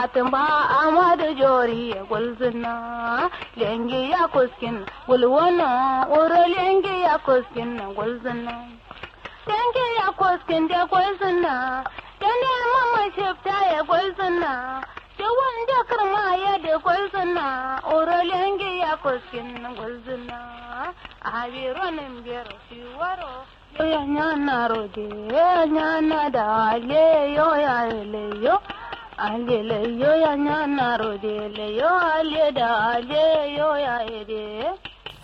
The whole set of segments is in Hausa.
fatin ba amadu jori ya gulzuna lengi ya kuskin gulwana uro lengi ya kuskin na gulzuna lengi ya kuskin da gulzuna da neman mashifta ya gulzuna da wanda karma ya da gulzuna uro lengi ya kuskin na gulzuna a biro nan biyar shi waro yo nyana rode nyana da le yo ya le yo ale le yo ya nyana rode le yo ale da ale yo ya ede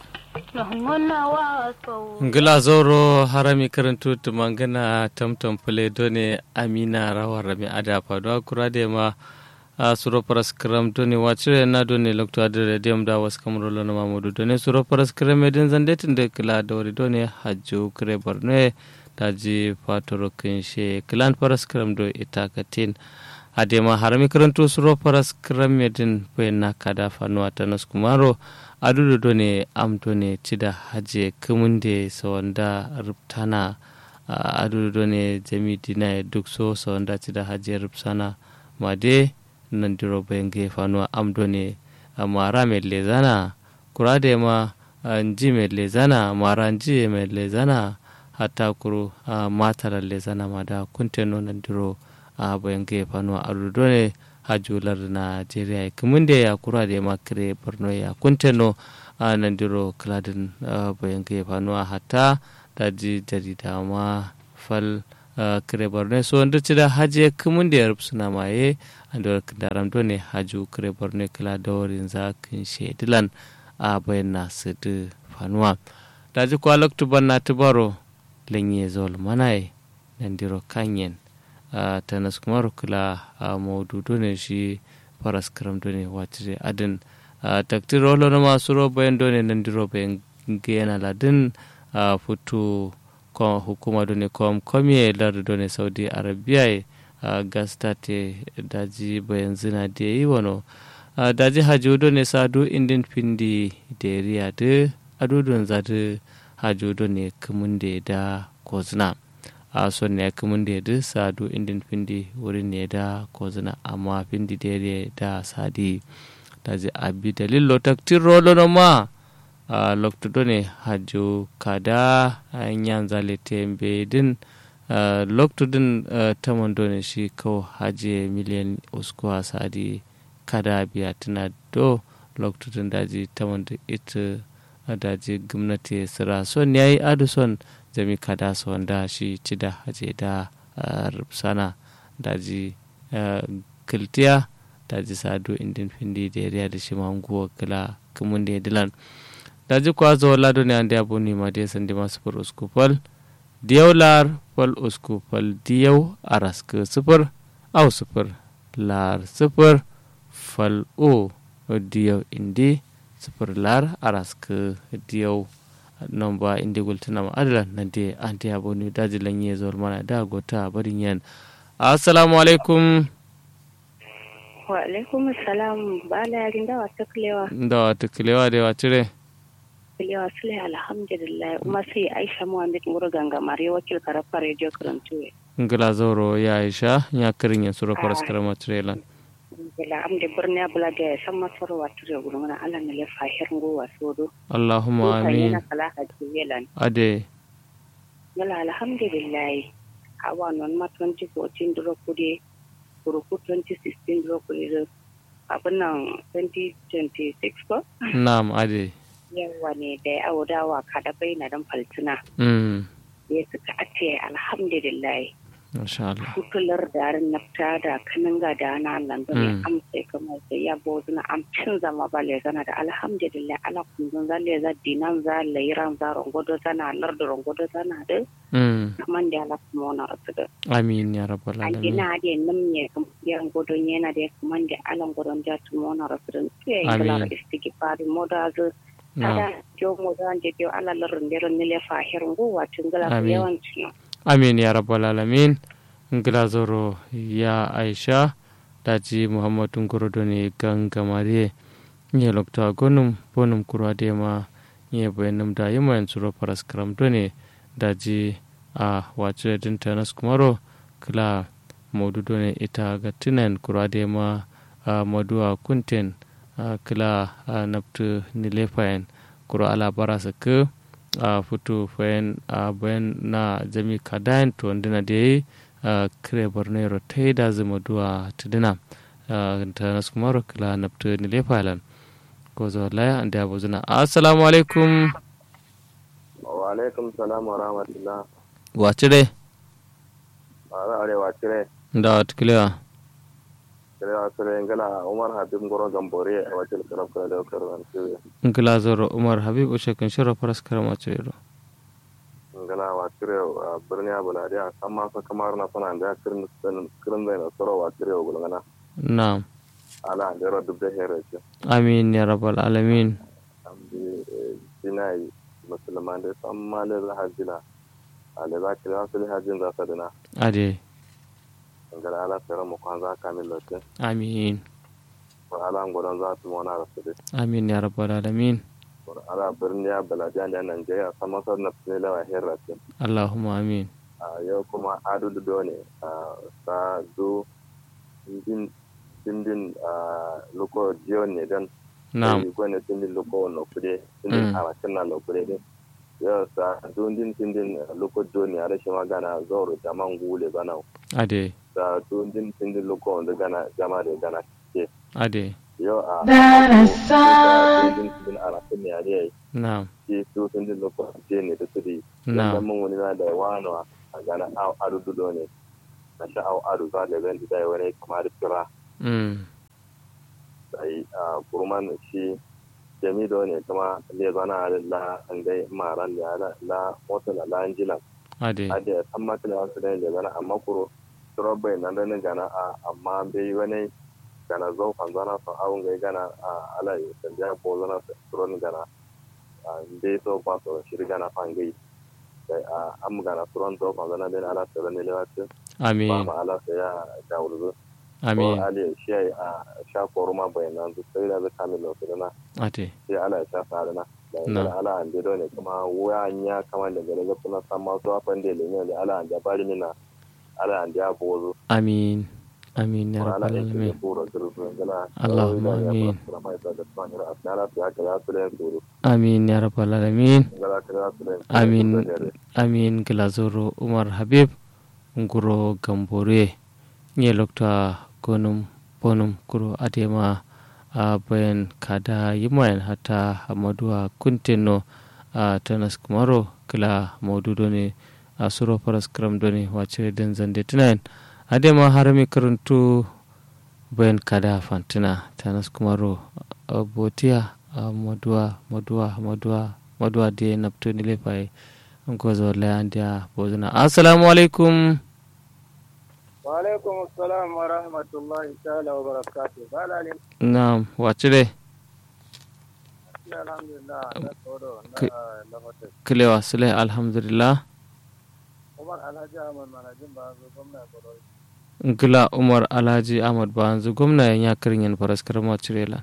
ngona wa so ngila zoro harami karantu tumangana tamtam pule done amina rawar rami ada fadwa kura de ma a suro paras kram doni wacire na doni lokto adere dem da was kamro lono mamudu doni suro paras kram edin zande tinde kila dori doni hajju kre borne daji fatoro kinshe kilan paras kram do itakatin adema harami karantu suro paras kram edin na kada fanu atanas kumaro adudu doni am doni tida haje kumunde sawanda ruptana adudu doni jami dina duk so sawanda tida haje rupsana made nandiro benge fanuwa amdo ne mara mai lezana kura da ma nji mai lezana mara nji mai lezana hata kuru matara lezana ma da kunteno nandiro benge fanuwa arudo ne hajular najeriya kumin da ya kura da ma kire borno ya kunteno nandiro kladin benge fanuwa hata daji jarida ma fal kire borno so ndu cida haje kumin da ya suna maye andor daram do ne haju kire borno kala dorin za kin shedilan a bayan sudu fanuwa daji kwa loktu banna tubaro lenye zol manai nandiro kanyen ta nas kumaro kala maudu do ne shi faras karam do ne watire adin taktir rolo na masu ro bayan do ne nandiro bayan gena ladin futu hukuma do ne kom komiye lar do ne saudi arabia Uh, gastate daji bayan zina da yi wano uh, daji hajodo ne sadu indin pindi da riya da adudun zadu hajodo ne kumun da da kozina a uh, son ne kumun da da sadu indin pindi wurin ne da kozina amma pindi da riya da sadi daji abi dalil lotaktin rolo no ma a loktudo ne hajo kada yan zale tembe din Uh, loktudin uh, tamon done shi kawo haje miliyan usku a sadi kada biya tana do loktudin daji tamon da ita uh, daji gwamnati sira son yayi adu son jami kada su wanda shi ci da haje da sana daji kiltiya daji sadu indin findi da yariya da shi manguwa kila kumun da dilan daji kwa zo lado ne an da abu ne ma da sandi masu fur uskupal diyau lar fal usku fal diyau araska sifir au sifir lar sifir fal o diyau indi sifir lar araska diyau nomba indi gultuna ma adala na de anti aboni dajilan ye zor mana da gota barin yan assalamu alaikum wa alaikum assalam bala yarin da wata kulewa da wata kulewa da wacire Kulewa Sule alhamdulillah kuma sai Aisha Muhammad Muru Gangamare wakil karafa Radio Karantuwe. ngila zoro ya aisha ya kirin ya sura faras karama trailan Gila am de birni abula da san masar wa ture gurin na Allah ne lefa hirin go wa sodo. allahumma amin Yana kala ha jiyelan. ade Gila alhamdulillah. Awa non ma 2014 duro kude kuruku 2016 duro kude abin nan 2026 ko? na'am ade Yawa ne da ya awo dawa kada bai na dan faltuna. mm Ya suka ake alhamdulillah. masha Allah Kutular darin nafta da kanin ga da na lando ne Mm. amsa kamar da ya bozu na amcin zama ba le zana da alhamdulillah ala kunzun za le za dinan za lairan za rongodo zana lar da rongodo zana da mm kaman da ala kuma wani rasu da amin ya rabbal an alamin gina da nan ne kamar yan godon yana da kaman da alan godon da tuma wani rasu da su ya yi Amin. galara istigifari moda zu na'am kada jo moda an je jo ala larin da ne le fahirin gowa tun gala Amin. yawanci amin ya rabbal alamin ngila zoro ya aisha daji muhammadu ngorodo ne gangamare nye lokta gonum bonum kurwa de ma nye bayanum da yima yan suro paras karam done daji a wace din tanas kumaro kila maudu done ita ga tinan kurwa de ma maduwa kunten kila naftu nilefayen kuro ala bara saka futu fayen bayan na jami kadayan to ndina da yi kire bornero ta yi da zama duwa tudina ta nasu kuma kila naftu nilefayen ko zo laya an da buzuna assalamu alaikum wa alaikum salam wa rahmatullah wace dai a arewa cire da wata kilewa cire a cire ngala umar habib ngoro gambore a wacce da karfa da karfa cire ngila zoro umar habib ushe kan shirya faras karama cire ngala wa cire a birni abu na dia amma fa kamar na sana da kirin kirin da na soro wa cire wa gulngana na'am ala da ro dubbe here ce amin ya rabbal alamin ambi dinai musulman da san malin hajjila ale za ki za su hajjin za su dina ade ngala ala tsara mu kwan za ka min lote amin ko ala ngodan za su mona da su amin ya rabbal alamin ko ala birni ya balajan da Najeriya sama sar na tsile wa herra ce allahumma amin a yau kuma adu do ne a sa zo din din a loko jiyon ne dan na'am ko ne din loko no kude din a wakin na lo kude din yau sa dundin tindin loko joni a rashin magana zoro jaman gule bana ade da dundin tindin loko wanda gana jama da gana ke ade yau a dundin tindin a rashin ne a ne na'am ke su tindin loko je ne da su di na'am dan mun wani na da wano a gana au adu dudo ne na sha au adu za da zan da wani kamar kira mm sai a kurman shi jamido ne kuma le zana la an dai maran da la la mota la lanjilan ade ade san ma tana wasu da le zana amma kuro trobai nan da nan gana a amma bai wani gana zo kan zana fa awun gai gana a ala yi san da ko zana tron gana a bai so ba so shi gana fa gai sai a am gana tron zo kan zana da ala tron ne lewace ba amin ma ala sai ya ga wurzo ko amin ali shi a sha koruma bayanan su sai da zai kamin lokacin na ate sai ala ya sha tsari na da Na. yanzu ala an ne kuma wuya ya kama da gare ga suna san masu afan da lemi da ala an da bari mina ala an da bozo amin amin ya kuma ala rabbal ya ke alamin buru zurfi gana Allahumma amin. kuma ita da tsani ra asnala su haka ya su len suru amin ya rabbal alamin gala ka ya su len amin amin glazoro umar habib nguro gambore nye lokta gonum bonum kuro adema a bayan kada yimayen hata amaduwa kunteno a tanas kumaro kila maududo ne a suro faras kram doni wace den zande tunayen adema harami karantu bayan kada fantina tanas kumaro a botiya a maduwa maduwa maduwa maduwa da napto ni lefaye gozo layandiya bozuna assalamu alaikum wa alaikum assalam wa rahmatullahi ta'ala wa barakatuh balalin na wace dai alhamdulillah na tsoro na Kai- lafata kilewa sule alhamdulillah umar alhaji ahmad manajin ba zo gwamna kodori gila umar alhaji ahmad banzu gwamna yan ya karin yan faras karama cirela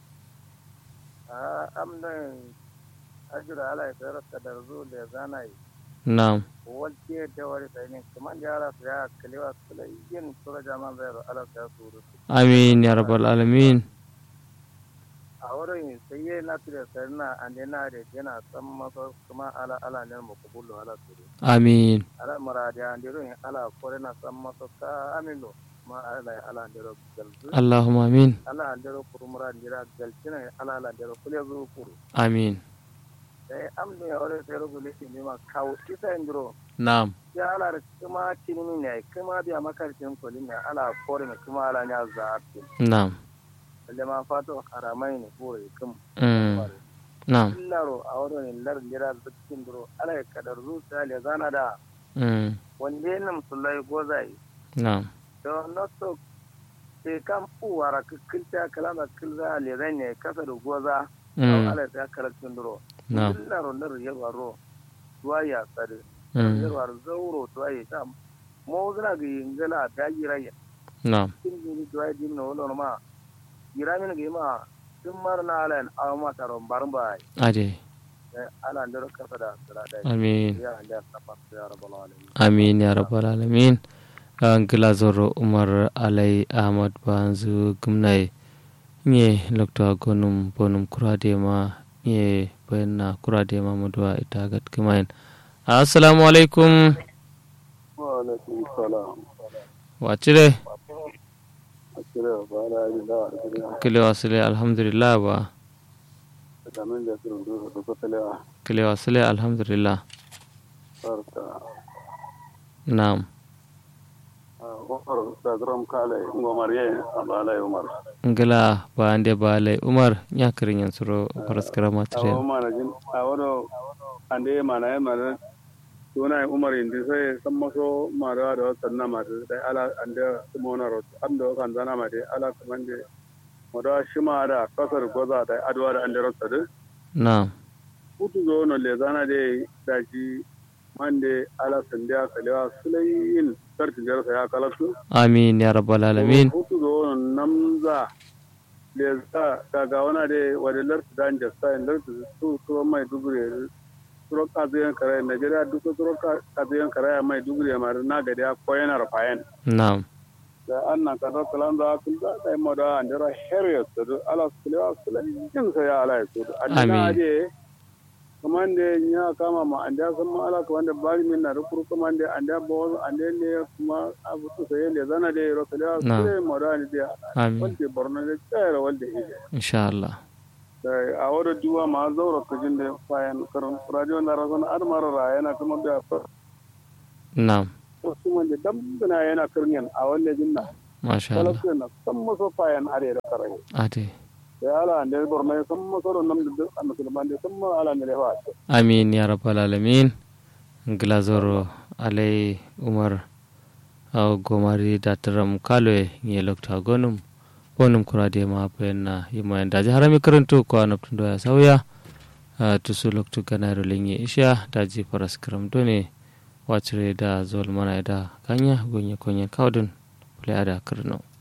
a amdan ajira ala ya tsayar da darzo da zana yi na walke da wari tsayin kuma da yara su ya kalewa su da yin sura jaman zai ala su ya suru amin ya rabbal alamin a wurin sai yi na tura sarina an yana da yana san masa kuma ala ala ne mu kubulu ala suru amin ala maradi an diro in ala kore na san masa ka amino ma ala ala diro galzu allahumma amin ala an diro kurumura dira galcina ala ala diro kule zu kuru amin sai amno ya ore sai rubu lisi ne ma kawo isa indiro na'am ya ala da kuma tinimi ne kuma biya makarcin kolin ne ala kore ne kuma ala nya zaati na'am da ma fato haramai ne kore kum mm, na'am illaro a wurin lar dira zikin diro ala ya kadar zuciya le zana da mm, wanda nan sulai gozai na'am da naso ke kan uwara kilta kalama kilza le zan ne kasa da goza mm, ala ta kalatin duro na'am illaro lar yarwaro tuwa ya tsare mm, yarwar zauro tuwa ya ta mo zina ga yingala ta giraya na'am kin ni tuwa ya dimna wala ma giramin ga ma tun marna ala aw ma taron barba ade ala ndaro kasa da tsara da amin ya da safa ya rabbal alamin amin ya rabbal alamin ngila zoro umar alai ahmad banzu gumnai nye lokta gonum bonum kurade ma nye bayanna kurade ma muduwa ita gat kumain assalamu alaikum wa alaikum salam wacire akira ba na yi da akira kile wasile alhamdulillah ba da min da sun do da ko talewa kile wasile alhamdulillah barka na'am umar da gram kale ngomar ye abala umar ngila ba ande ba alai umar nya kirin yan suro paraskara awo material mana jin awodo ande mana ye mana tuna umar indi sai san maso mara da sanna ma da ala ande mona ro ando kan zana ma de ala kamande moda shima da kasar goza da adwa da ande ro sadu na'am hutu zo no le zana de daji mande ala sandiya kalewa sulayin sarki jarsa ya kalatu amin ya rabbal alamin hutu zo no namza le za daga wana de wade lartu dan jasta in lartu su su mai dugure suro kaziyan kare Najeriya duka suro kaziyan kare mai dugure mar na gade ko yana rafayan na'am da annan ka da kalan da kun da dai moda andira heriot da ala sulawa sulayin sai ya ala su Amin. annan de kamande nya kama ma anda sama ala ko anda bari min na rukuru kamande anda bo ande ne kuma abu to sai le zana de ro kala Na. sai morani de amin wanda borno de tsara wanda ide insha Allah da a wada duwa ma zaura kujin da fayan karon radio na razon ar mara ra yana kuma da na'am wasu wanda dambana yana karniyan a wanda jinna masha Allah kalasu na san maso fayan are da karai ate da ala ande borno san maso ron nam da an musulman da san ma ala ne lewa amin ya rabbal alamin glazoro alai umar aw gomari dataram kaloe ngi lokta gonum bonum kurade ma penna yima daji harami karanto ko anaptundo ya sawya ah, tusu loktu ganaro lenye isha daji paras karam done wacire da zol mana da kanya gonye konye kawdun pule ada karno